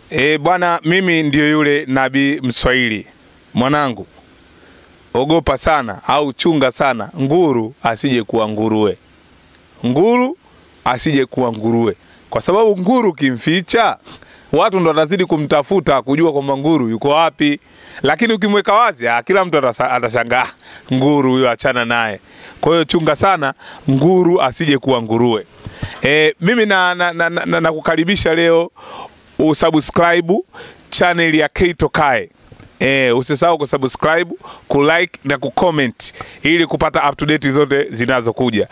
E, bwana, mimi ndio yule nabii Mswahili. Mwanangu, ogopa sana au chunga sana nguru asije kuwa nguruwe, nguru asije kuwa nguruwe, kwa sababu nguru kimficha watu ndo watazidi kumtafuta kujua kwamba nguru yuko wapi, lakini ukimweka wazi ah, kila mtu atasa- atashangaa nguru huyo, achana naye. Kwa hiyo chunga sana nguru asije kuwa nguruwe. E, mimi na, na, na, na, na, nakukaribisha leo usubscribe channel ya Keito Kae. E, usisahau kusubscribe, kulike na kucomment ili kupata up to date zote zinazokuja.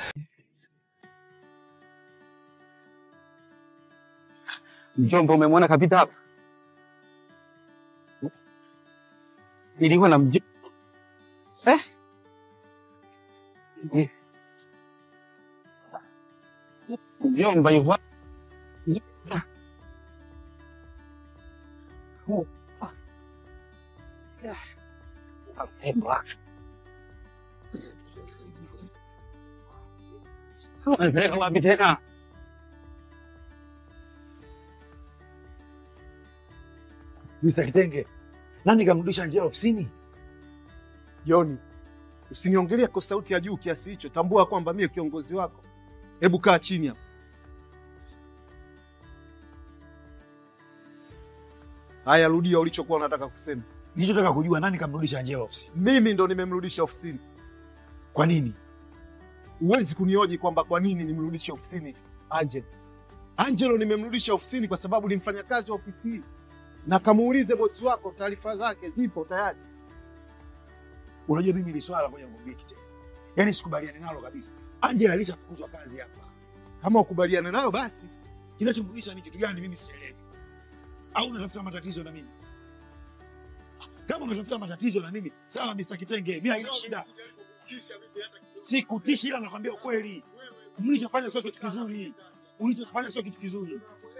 Mjomba, umemwona kapita hapa? Nilikuwa na mj... eh? Eh. Mjomba yuko Unapeleka wapi tena? Mr. Kitenge, nani kamrudisha Angela ofisini? Joni, usiniongelee kwa sauti ya juu kiasi hicho. Tambua kwamba mimi kiongozi wako. Hebu kaa chini hapa. Haya, rudia ulichokuwa unataka kusema. Nilichotaka kujua nani kamrudisha Angela ofisini. Mimi ndo nimemrudisha ofisini. Kwa nini? Huwezi kunioji kwamba kwa nini nimrudishe ofisini Angelo. Angelo nimemrudisha ofisini kwa sababu ni mfanyakazi wa ofisi hii, na kamuulize bosi wako, taarifa zake zipo tayari. Unajua mimi ni swala moja ngombe Kitenge. Yaani sikubaliani nalo kabisa. Angela alishafukuzwa kazi hapa. Kama ukubaliane nayo basi. Kinachomrudisha ni kitu gani mimi sielewi. Au unatafuta matatizo na mimi? Kama unatafuta matatizo na mimi, sawa Mr. Kitenge, mimi haina shida. Sikutishi ila nakwambia ukweli. Mlichofanya sio kitu kizuri. Ulichofanya sio kitu kizuri.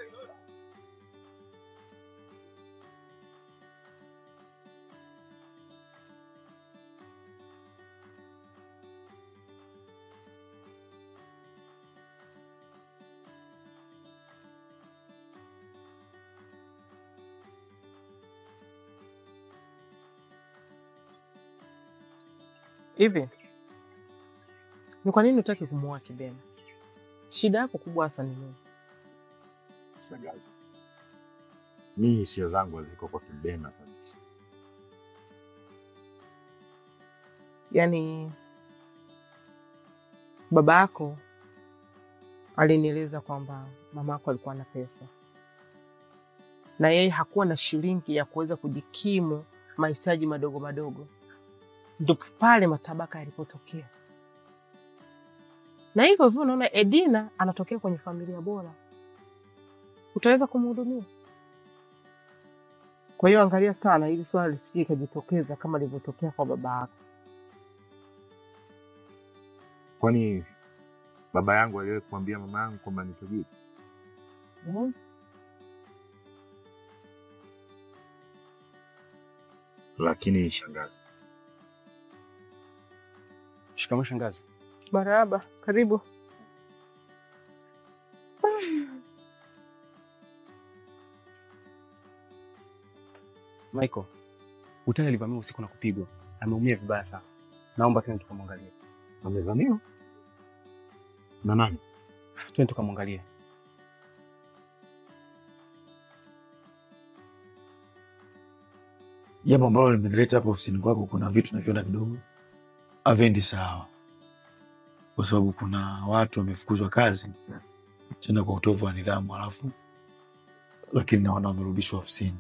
Hivi ni kwa nini hutaki kumuoa Kibena? Shida yako kubwa hasa ni nini? Shangazi, mimi hisia zangu haziko kwa Kibena kabisa. Yaani baba yako alinieleza kwamba mama yako alikuwa na pesa na yeye hakuwa na shilingi ya kuweza kujikimu mahitaji madogo madogo, ndo pale matabaka yalipotokea. Na hivyo hivyo unaona Edina anatokea kwenye familia bora, utaweza kumhudumia. Kwa hiyo angalia sana ili swala lisije ikajitokeza kama lilivyotokea kwa baba yako. Kwani baba yangu aliwahi kumwambia mama yangu kwamba ni tajiri? Mhm. Lakini shangazi, Shikamoo shangazi. Marahaba, karibu. Michael, Utani alivamiwa usiku na kupigwa. Ameumia vibaya sana. Naomba twende tukamwangalie. amevamiwa na nani? Twende tukamwangalie. Jambo ambalo limenileta hapa ofisini kwako, kuna vitu naviona kidogo avendi sawa, kwa sababu kuna watu wamefukuzwa kazi tena kwa utovu wa nidhamu, alafu lakini naona wamerudishwa ofisini.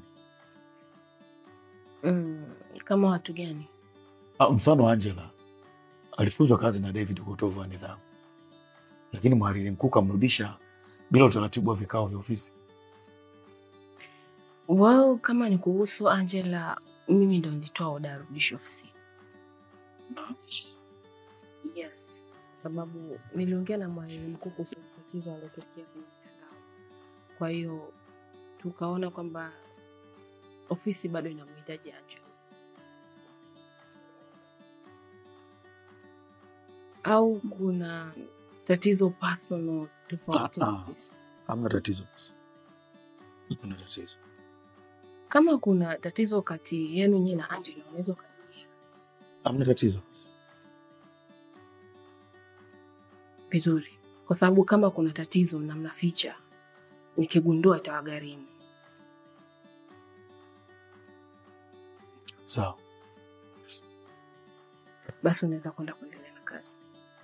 Mm, kama watu gani? Ah, Mfano Angela alifukuzwa kazi na David kwa utovu wa nidhamu, lakini mhariri mkuu kamrudisha bila utaratibu wa vikao vya ofisi. Well, kama ni kuhusu Angela, mimi ndo nilitoa oda ya rudisho ofisini. Yes, kwa sababu niliongea na mwalimu mkuu kuhusu tatizo alilotokea kwenye mtandao. Kwa hiyo tukaona kwamba ofisi bado inamhitaji Angela. Au kuna tatizo personal tofauti na Ah, ah. ofisi? Hamna tatizo bosi, hakuna tatizo. Kama kuna tatizo kati yenu nyinyi na Angela, unaweza ukaniambia Hamna tatizo. vizuri, kwa sababu kama kuna tatizo na mnaficha, nikigundua itawagharimu. Sawa. Basi unaweza kwenda kuendelea na kazi.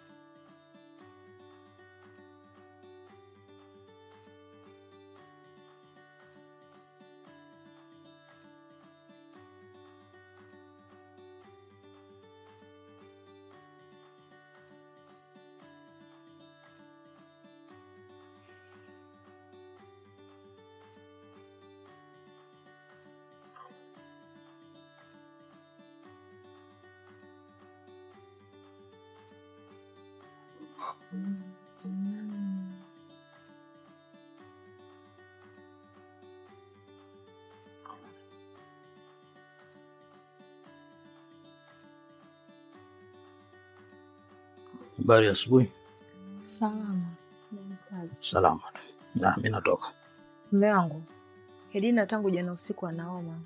Habari ya asubuhi. Salama. Namtaji. Salama tu. Na mimi natoka. Mume wangu Hedina tangu jana usiku anaoma.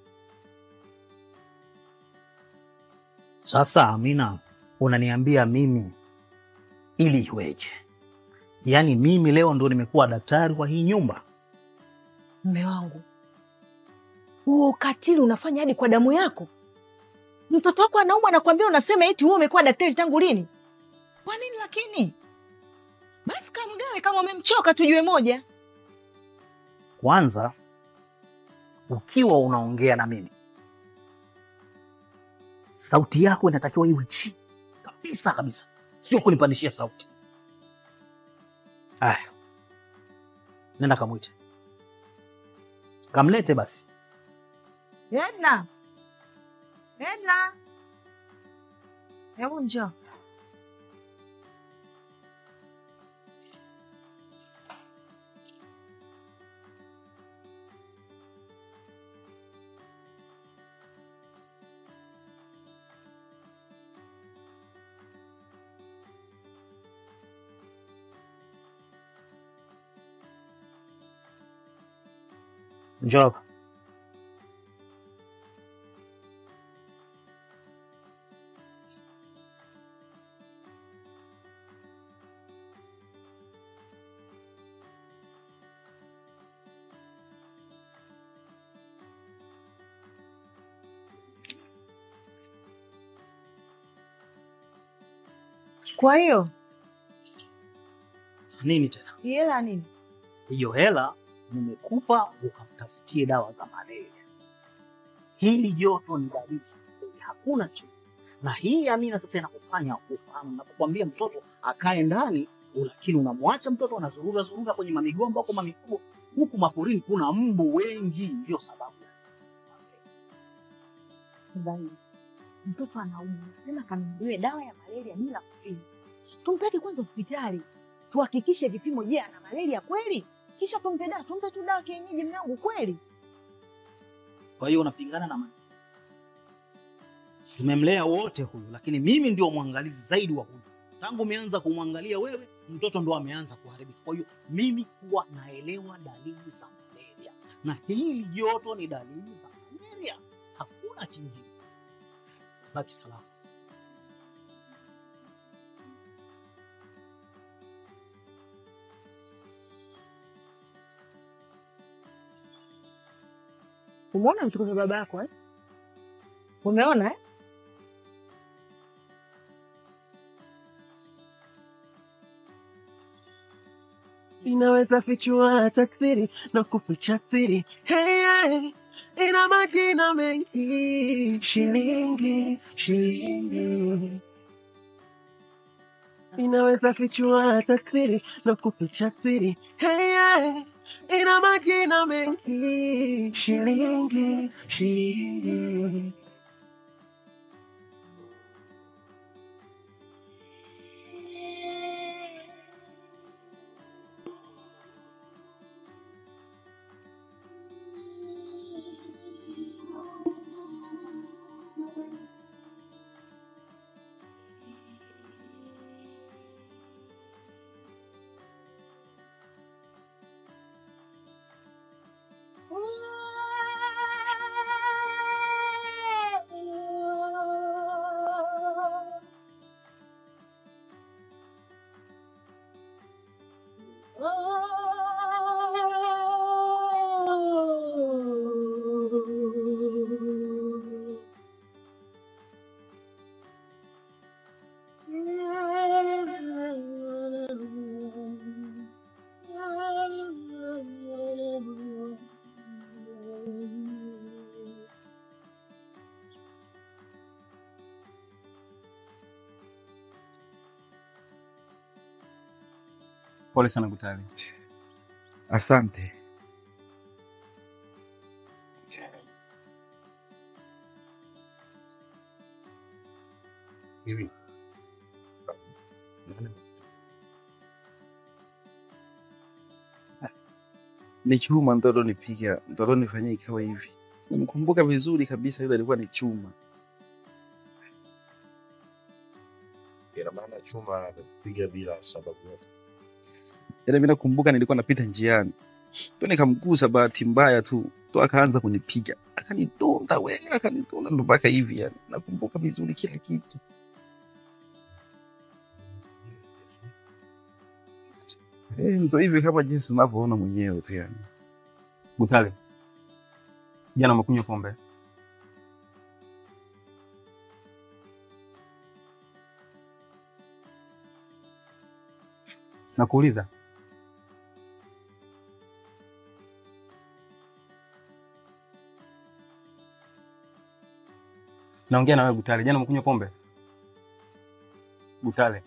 Sasa Amina, unaniambia mimi ili iweje? Yaani mimi leo ndo nimekuwa daktari wa hii nyumba? Mume wangu, huo ukatili unafanya hadi kwa damu yako. Mtoto wako anauma, anakuambia unasema eti wewe umekuwa daktari tangu lini? Kwa nini lakini? Basi kamgawe kama umemchoka, tujue moja. Kwanza ukiwa unaongea na mimi, sauti yako inatakiwa iwe chini kabisa kabisa, sio kunipandishia sauti. Aya, nenda kamwite, kamlete basi. Edna, Edna, hebu njoo. Njoo hapa. Kwa hiyo Nini tena? hii hela nini? hiyo hela nimekupa ukamtafutie dawa za malaria. Hili joto ni dalili za malaria, hakuna chini. Na hii Amina sasa inakufanya ufahamu, napokuambia mtoto akae ndani, lakini unamwacha mtoto anazurura zurura kwenye mamigomba huko mamikubwa, huku maporini kuna mbu wengi, ndio sababu ya Bayi, mtoto anaumwa, sema kanunuliwe dawa ya malaria bila kupima. Tumpeleke kwanza hospitali tuhakikishe vipimo, je, ana malaria kweli, kisha tumpe dawa. Tumpe tu dawa kienyeji, mume wangu, kweli. Kwa hiyo unapingana na mimi. Tumemlea wote huyu, lakini mimi ndio mwangalizi zaidi wa huyu. Tangu umeanza kumwangalia wewe, mtoto ndo ameanza kuharibika. Kwa hiyo mimi huwa naelewa dalili za malaria, na hili joto ni dalili za malaria, hakuna kingine. Baki salama. Umeona mchukuzi baba yako eh? Umeona eh? inaweza fichua taksiri na kuficha siri hey, hey, ina majina mengi shilingi shilingi inaweza fichua taksiri na kuficha siri hey, hey, ina majina mengi shilingi shilingi Pole sana Gutale. Asante. Hivi Ni chuma ndo alonipiga, ndo alonifanyia ikawa hivi. Namkumbuka vizuri kabisa, yule alikuwa ni chuma. ina maana chuma anapiga bila sababu yote. Yaani mimi nakumbuka nilikuwa napita njiani, ndo nikamgusa bahati mbaya tu, ndo akaanza kunipiga, akanidonda we, akanidonda ndo mpaka hivi. Yani nakumbuka vizuri kila kitu. Eh, ndo hivi kama jinsi unavyoona mwenyewe tu yani. Gutale, jana umekunywa pombe? Nakuuliza. Naongea na wewe Gutale, jana umekunywa pombe? Gutale,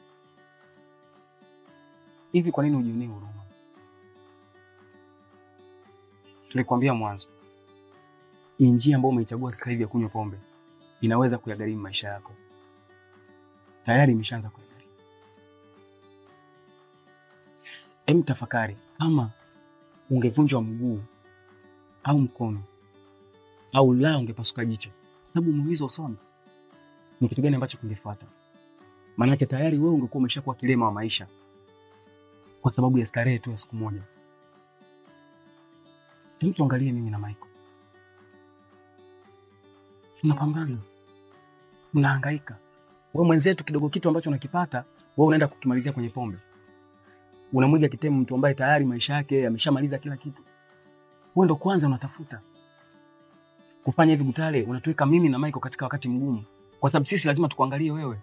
hivi kwa nini hujionee huruma? Tulikwambia mwanzo, hii njia ambayo umeichagua sasa hivi ya kunywa pombe inaweza kuyagharimu maisha yako. Tayari imeshaanza kuyagharimu. Em, tafakari kama ungevunjwa mguu au mkono au la ungepasuka jicho, sababu umeumizwa usoni, ni kitu gani ambacho kingefuata? Maanake tayari wewe ungekuwa umeshakuwa kilema wa maisha kwa sababu ya starehe tu ya siku moja. Hem, tuangalie mimi na Michael, tunapambana, tunahangaika. Wewe mwenzetu, kidogo kitu ambacho unakipata wewe unaenda kukimalizia kwenye pombe. Unamwiga kitemu mtu ambaye tayari maisha yake ameshamaliza kila kitu. Wewe ndo kwanza unatafuta kufanya hivi. Gutale, unatuweka mimi na Michael katika wakati mgumu, kwa sababu sisi lazima tukuangalie wewe.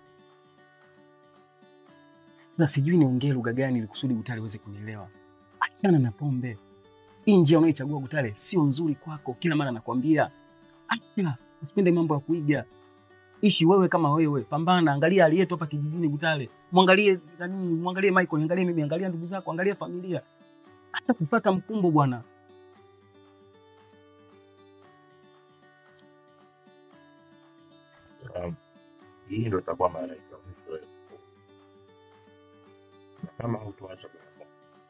Na sijui niongee lugha gani ili kusudi Gutale uweze kunielewa. Achana na pombe. Hii njia unayoichagua Gutale sio nzuri kwako. Kila mara nakwambia, acha, usipende mambo ya kuiga. Ishi wewe kama wewe, pambana, angalia hali yetu hapa kijijini Gutale. Mwangalie nani, mwangalie Michael, angalie mimi, angalia ndugu zako, angalia familia. Hata kufuata mkumbo bwana. Um, hii ndo itakuwa mara ya mwisho wewe. Na kama hutuacha bwana,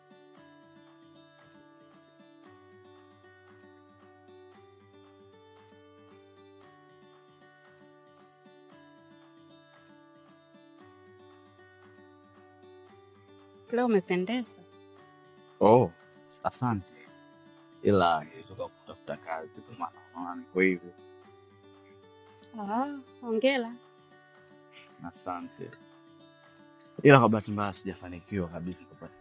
Leo umependeza. Oh, asante. Ila nilitoka kutafuta kazi kwa maana unaona niko hivi. Ah, hongera. Asante. Ila kwa bahati mbaya sijafanikiwa kabisa kupata.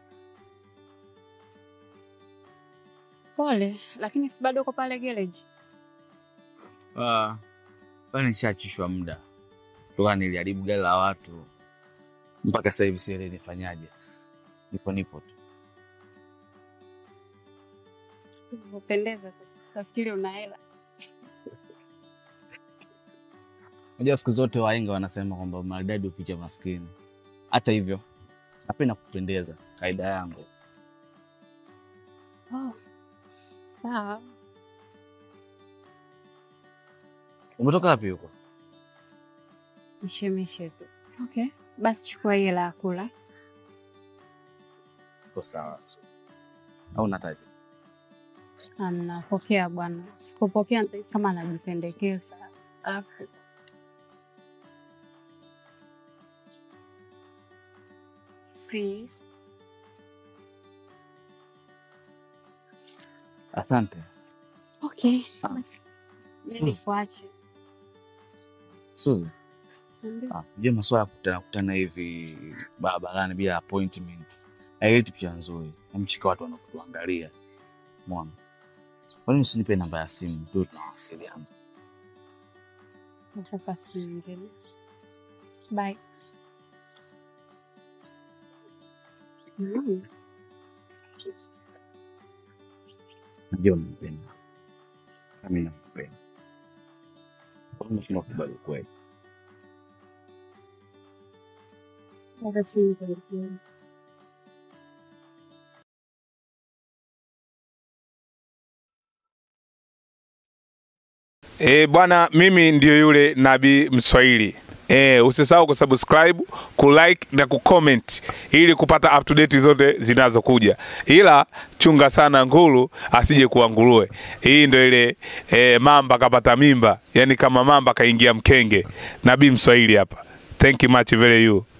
Pole, lakini si bado uko pale garage. Ah, pale nishaachishwa muda. Toka niliharibu gari la watu. Mpaka sasa hivi sielewi nifanyaje. Nipo nipo tu. Umependeza sasa. Nafikiri una hela. Unajua siku zote wahenga wanasema kwamba maridadi huficha maskini. Hata hivyo, napenda kupendeza, kaida yangu. Oh. Sawa. Umetoka wapi huko? Mishemishe tu. Okay. Basi chukua hii hela ya kula. Iko sawa. so. Au unataja? Amna, pokea bwana. Sipopokea nitahisi kama anajipendekeza. Alafu please. Asante. Okay. Basi. Sus. Nilikuache. Suzi, Niambie. ah, unajua maswala ya kukutana kutana hivi barabarani bila appointment haileti picha nzuri, namchika watu wanakutuangalia. Mwana, kwa nini usinipe namba ya simu tu tunawasiliana? Nakupa siku nyingine. Bye. Mm. Najua unampenda, nami nakupenda. Kwa nini unashindwa kukubali ukweli? Hata si nikuelekea. E, bwana mimi ndio yule nabii Mswahili. E, usisahau kusubscribe, kulike na kucomment ili kupata up to date zote zinazokuja, ila chunga sana nguru asije kuwa nguruwe. Hii ndio ile e, mamba kapata mimba, yani kama mamba kaingia mkenge. Nabii Mswahili hapa. Thank you much very you.